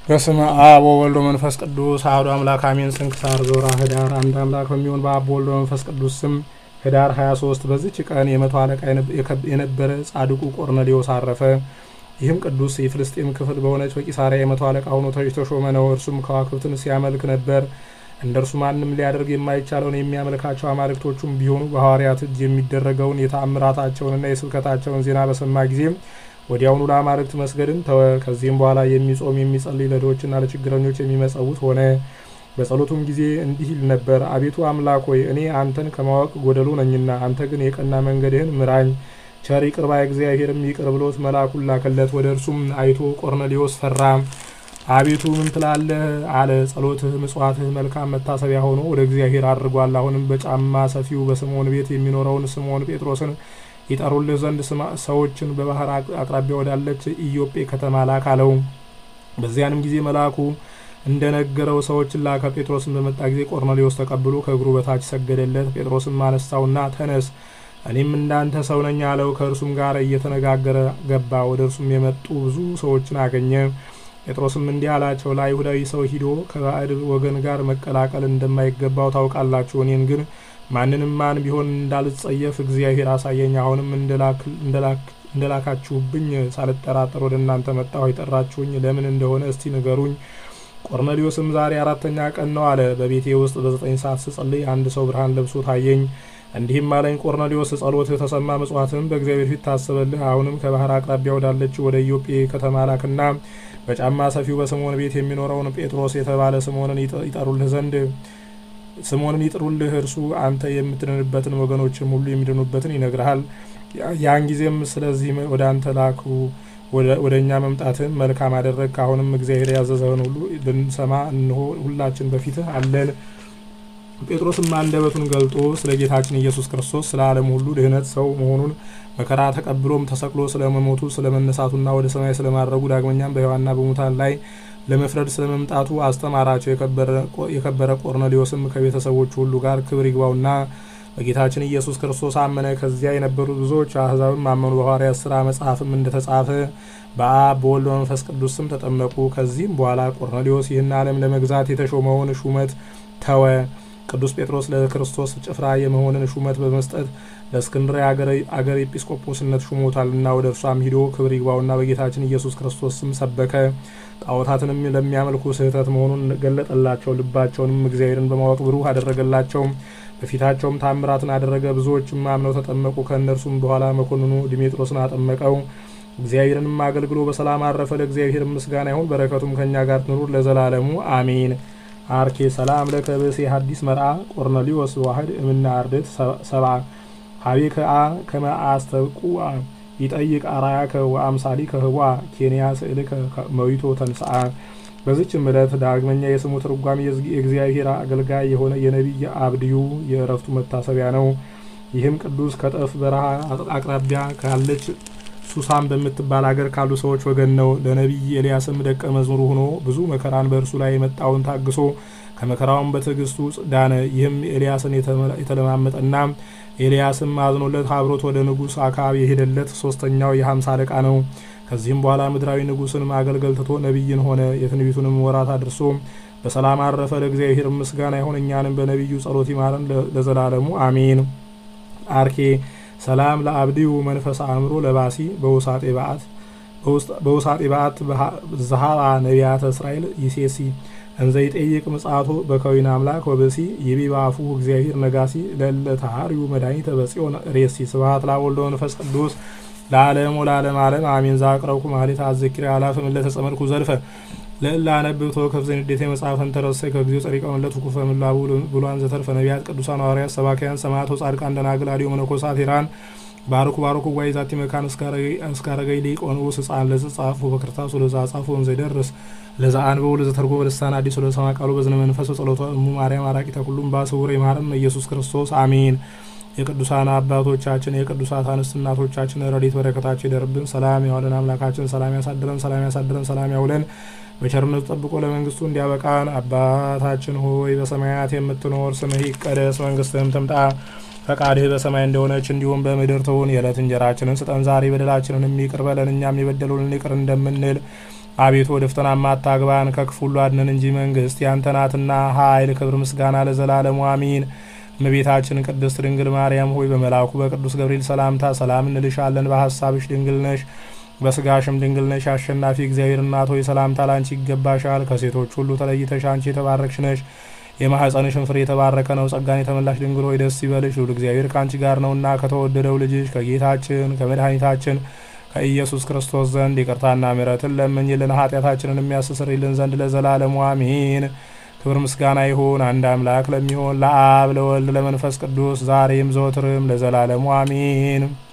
በስመ አብ ወወልድ ወመንፈስ ቅዱስ አሐዱ አምላክ አሜን። ስንክሳር ዘወርኀ ኅዳር አንድ አምላክ በሚሆን በአብ ወልድ ወመንፈስ ቅዱስ ስም ኅዳር 23 በዚች ቀን የመቶ አለቃ የነበረ ጻድቁ ቆርኔሌዎስ አረፈ። ይህም ቅዱስ የፍልስጤም ክፍል በሆነች በቂሳሪያ የመቶ አለቃ ሆኖ የተሾመ ነው። እርሱም ከዋክብትን ሲያመልክ ነበር። እንደ እርሱ ማንም ሊያደርግ የማይቻለውን የሚያመልካቸው አማልክቶቹም ቢሆኑ በሐዋርያት እጅ የሚደረገውን የተአምራታቸውንና የስብከታቸውን ዜና በሰማ ጊዜ ወዲያውኑ ለአማልክት መስገድን ተወ። ከዚህም በኋላ የሚጾም የሚጸልይ፣ ለድሆችና ለችግረኞች የሚመጸውት ሆነ። በጸሎቱም ጊዜ እንዲህ ይል ነበር። አቤቱ አምላክ ሆይ እኔ አንተን ከማወቅ ጎደሎ ነኝና፣ አንተ ግን የቀና መንገድህን ምራኝ። ቸር ይቅር ባይ እግዚአብሔርም ይቅር ብሎት መልአኩን ላከለት። ወደ እርሱም አይቶ ቆርኔሌዎስ ፈራ። አቤቱ ምን ትላለህ አለ። ጸሎትህ ምጽዋትህ መልካም መታሰቢያ ሆኖ ወደ እግዚአብሔር አድርጓል። አሁንም በጫማ ሰፊው በስምዖን ቤት የሚኖረውን ስምዖን ጴጥሮስን ይጠሩልህ ዘንድ ሰዎችን በባህር አቅራቢያ ወዳለች ኢዮጴ ከተማ ላክ አለው። በዚያንም ጊዜ መልአኩ እንደነገረው ሰዎችን ላከ። ጴጥሮስን በመጣ ጊዜ ቆርኔሌዎስ ተቀብሎ ከእግሩ በታች ሰገደለት። ጴጥሮስም አነሳውና ተነስ፣ እኔም እንዳንተ ሰው ነኝ አለው። ከእርሱም ጋር እየተነጋገረ ገባ። ወደ እርሱም የመጡ ብዙ ሰዎችን አገኘ። ጴጥሮስም እንዲህ አላቸው፣ ለአይሁዳዊ ሰው ሂዶ ከባዕድ ወገን ጋር መቀላቀል እንደማይገባው ታውቃላችሁ። እኔን ግን ማንንም ማን ቢሆን እንዳልጸየፍ እግዚአብሔር አሳየኝ። አሁንም እንደላካችሁብኝ ሳልጠራጠር ወደ እናንተ መጣሁ። የጠራችሁኝ ለምን እንደሆነ እስቲ ንገሩኝ። ቆርኔሌዎስም ዛሬ አራተኛ ቀን ነው አለ። በቤቴ ውስጥ በዘጠኝ ሰዓት ስጸልይ አንድ ሰው ብርሃን ለብሶ ታየኝ። እንዲህም አለኝ፣ ቆርኔሌዎስ ጸሎትህ ተሰማ፣ ምጽዋትህም በእግዚአብሔር ፊት ታሰበልህ። አሁንም ከባህር አቅራቢያ ወዳለችው ወደ ኢዮጴ ከተማ ላክና በጫማ ሰፊው በስምዖን ቤት የሚኖረውን ጴጥሮስ የተባለ ስምዖንን ይጠሩልህ ዘንድ ስምዖንን ይጥሩልህ። እርሱ አንተ የምትድንበትን ወገኖችም ሁሉ የሚድኑበትን ይነግርሃል። ያን ጊዜም ስለዚህ ወደ አንተ ላኩ። ወደ እኛ መምጣትህን መልካም አደረግ። አሁንም እግዚአብሔር ያዘዘህን ሁሉ ልንሰማ እንሆ ሁላችን በፊትህ አለን። ጴጥሮስም አንደበቱን ገልጦ ስለ ጌታችን ኢየሱስ ክርስቶስ ስለ ዓለም ሁሉ ድህነት ሰው መሆኑን መከራ ተቀብሎም ተሰቅሎ ስለ መሞቱ ስለ መነሳቱና ወደ ሰማይ ስለማድረጉ ዳግመኛም በሕያዋንና በሙታን ላይ ለመፍረድ ስለ መምጣቱ አስተማራቸው። የከበረ ቆርኔሌዎስም ከቤተሰቦቹ ሁሉ ጋር ክብር ይግባውና በጌታችን ኢየሱስ ክርስቶስ አመነ። ከዚያ የነበሩ ብዙዎች አሕዛብም አመኑ። በሐዋርያት ሥራ መጽሐፍም እንደተጻፈ በአብ በወልድ በመንፈስ ቅዱስ ስም ተጠመቁ። ከዚህም በኋላ ቆርኔሌዎስ ይህን ዓለም ለመግዛት የተሾመውን ሹመት ተወ። ቅዱስ ጴጥሮስ ለክርስቶስ ጭፍራ የመሆንን ሹመት በመስጠት ለእስክንድርያ አገር ኤጲስቆጶስነት ሹሞታልና ወደ እርሷም ሂዶ ክብር ይግባውና በጌታችን ኢየሱስ ክርስቶስ ስም ሰበከ። ጣዖታትንም ለሚያመልኩ ስህተት መሆኑን ገለጠላቸው። ልባቸውንም እግዚአብሔርን በማወቅ ብሩህ አደረገላቸው። በፊታቸውም ታምራትን አደረገ። ብዙዎችም አምነው ተጠመቁ። ከእነርሱም በኋላ መኮንኑ ዲሜጥሮስን አጠመቀው። እግዚአብሔርንም አገልግሎ በሰላም አረፈ። ለእግዚአብሔር ምስጋና ይሁን፣ በረከቱም ከእኛ ጋር ትኑር ለዘላለሙ አሜን። አርኬ ሰላም ለከ ብእሴ ሐዲስ መርአ ቆርኔሌዎስ ዋህድ እምና አርድእት ሰብአ ሀቤከ አ ከመ አስተብቁዐ ይጠይቅ አርአያከ ወአምሳሊከ ህቡአ ኬንያ ስእልከ መዊቶ ተንስአ። በዚችም ዕለት ዳግመኛ የስሙ ትርጓሜ የእግዚአብሔር አገልጋይ የሆነ የነቢይ አብድዩ የእረፍቱ መታሰቢያ ነው። ይህም ቅዱስ ከጠፍ በረሃ አቅራቢያ ካለች ሱሳን በምትባል አገር ካሉ ሰዎች ወገን ነው። ለነቢይ ኤልያስም ደቀ መዝሙሩ ሆኖ ብዙ መከራን በእርሱ ላይ የመጣውን ታግሶ ከመከራውን በትዕግስቱ ዳነ። ይህም ኤልያስን የተለማመጠና ኤልያስም አዝኖለት አብሮት ወደ ንጉሥ አክዓብ የሄደለት ሶስተኛው የሀምሳ አለቃ ነው። ከዚህም በኋላ ምድራዊ ንጉሥን ማገልገል ትቶ ነቢይን ሆነ። የትንቢቱንም ወራት አድርሶ በሰላም አረፈ። ለእግዚአብሔር ምስጋና ይሁን፣ እኛንም በነቢዩ ጸሎት ይማረን ለዘላለሙ አሜን። አርኬ ሰላም ለአብድዩ መንፈስ አእምሮ ለባሲ በውሳጤ በዓት በውሳጤ በዓት ዘሃባ ነቢያተ እስራኤል ይሴሲ እንዘ ይጠይቅ ምጽአቶ በከዊነ አምላክ ወበሲ ይቤ በአፉ እግዚአብሔር ነጋሲ ለለ ተሃርዩ መድኃኒተ በጽዮን ሬሲ ስብሐት ለወልድ ወመንፈስ ቅዱስ ለዓለም ወለዓለም ዓለም አሜን። ዛቅረብኩ ማህሌት አዘኪር አላፈ ምለተ ጸመድኩ ዘልፈ ለእላ አነብብ ተወከፍ ዘንዴቴ መጽሐፈን ተረሰይ ከጊዜው ጸሪቀ መለቱ ኩፈ ምላቡ ብሏን ዘተርፈ ነቢያት ቅዱሳን ሐዋርያት ሰባኪያን ሰማዕቶ ጻድቃን ደናግል አዲዮ መነኮሳት ሄራን ባርኩ ባርኩ ጓይ ዛቲ መካን እስካረገይ ሊቆን ውስ ህፃን ለዝ ጻፉ በክርታሱ ለዛ ጻፉ ወንዘ ደርስ ለዛ አንበው ለዘ ተርጎ በልሳን አዲስ ወደ ሰማ ቃሉ በዝነ መንፈስ ጸሎቷ እሙ ማርያም አራቂተ ሁሉም ባስውር የማረም ኢየሱስ ክርስቶስ አሜን። የቅዱሳን አባቶቻችን የቅዱሳት አንስት እናቶቻችን ረድኤት በረከታቸው ይደርብን። ሰላም ያዋለን አምላካችን ሰላም ያሳድረን፣ ሰላም ያሳድረን፣ ሰላም ያውለን በቸርነቱ ጠብቆ ለመንግስቱ እንዲያበቃን። አባታችን ሆይ በሰማያት የምትኖር ስምህ ይቀደስ፣ መንግስትህም ትምጣ ፈቃድህ በሰማይ እንደሆነች እንዲሁም በምድር ትሁን። የዕለት እንጀራችንን ስጠን ዛሬ፣ በደላችንን ይቅር በለን እኛም የበደሉንን ይቅር እንደምንል አቤቱ ወደ ፈተናም አታግባን ከክፉ ሁሉ አድነን እንጂ መንግስት ያንተ ናትና፣ ኃይል፣ ክብር፣ ምስጋና ለዘላለሙ አሚን። እመቤታችን ቅድስት ድንግል ማርያም ሆይ በመልአኩ በቅዱስ ገብርኤል ሰላምታ ሰላም እንልሻለን። በሀሳብሽ ድንግል ነሽ፣ በስጋሽም ድንግል ነሽ። አሸናፊ እግዚአብሔር እናት ሆይ ሰላምታ ላንቺ ይገባሻል። ከሴቶች ሁሉ ተለይተሽ አንቺ የተባረክሽ ነሽ፣ የማኅፀንሽን ፍሬ የተባረከ ነው። ጸጋን የተመላሽ ድንግል ሆይ ደስ ይበልሽ፣ ልዑል እግዚአብሔር ከአንቺ ጋር ነውና ከተወደደው ልጅሽ ከጌታችን ከመድኃኒታችን ከኢየሱስ ክርስቶስ ዘንድ ይቅርታና ምሕረትን ለምኝልን ኃጢአታችንን የሚያስተሰርይልን ዘንድ ለዘላለሙ አሜን። ክብር ምስጋና ይሁን አንድ አምላክ ለሚሆን ለአብ ለወልድ ለመንፈስ ቅዱስ ዛሬም ዘወትርም ለዘላለሙ አሜን።